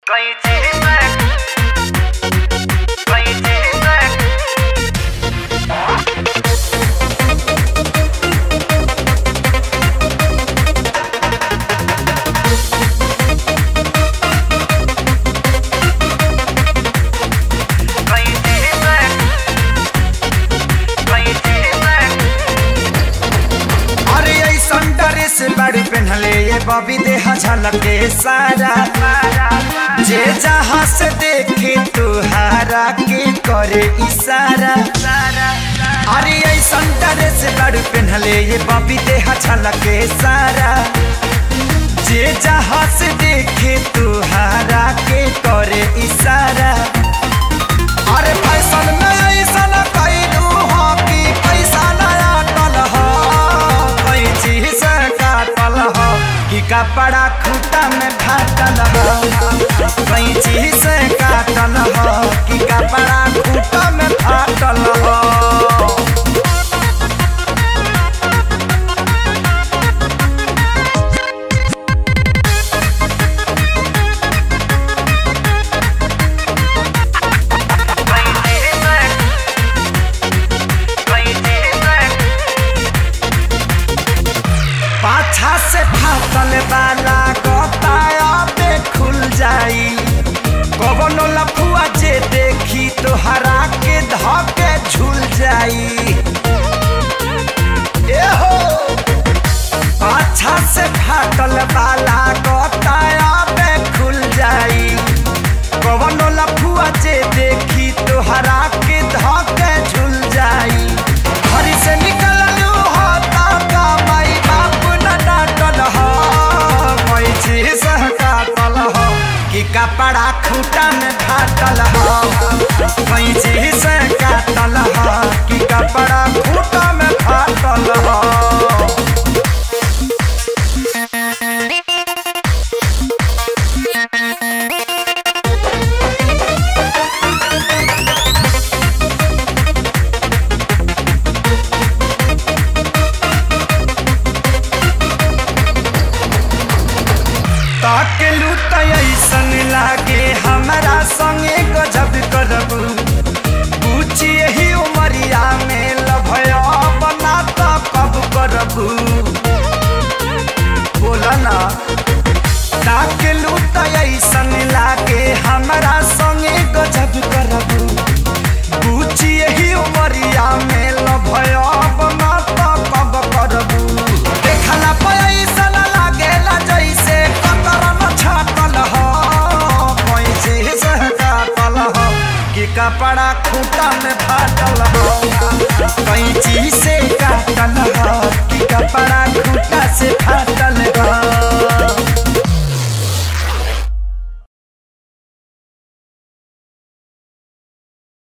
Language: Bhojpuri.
कहीं चीज कहीं चीज कहीं चीज कहीं चीज अरे ऐसन ड्रेस बड़ी पहनले ये बबी देह झलके सारा जे जहाँ से देखे तुहारा के करे इशारा अरे ऐसन ड्रेस बड़ी पहनले ये बबी देह झलके सारा जे जहाँ से देखे तुहारा के करे इशारा अरे फैशन में ऐसन कैलू हो कि पैसा नया टल हो कैची से काटल हो कि कपड़ा खूटा में फाटल हो कैची से काटल हो कि कपड़ा खूटा में फाटल हो पाछा से फाटल वाला गताया पे खुल जाई कवनो लफुआ जे देखी तो हरा के धके झूल जाई ए हो पाछा से फाटल वाला गताया पे खुल जाई कवनो लफुआ जे देखी तो हरा के धके झूल जाई घर से निकललू हो का माई बाप न डांटल हो कोई चीज काटल हो कि कपड़ा खूटा में फाटल हो कोई चीज काटल हो कि कपड़ा खूटा में फाटल हो ताकेलू त ऐसन लागे हमरा संगे गजब करबू पूछी यही उमरिया में लभया बना त कब करबू बोला ना ताकेलू त ऐसन लागे हमरा संगे गजब करबू पूछी यही उमरिया में लभया बना त कब करबू देखला पैसा लागेला जैसे कतरन छाटल हो पैसे से काटल हो कि कपड़ा खूटा में फाटल हो कैंची से काटल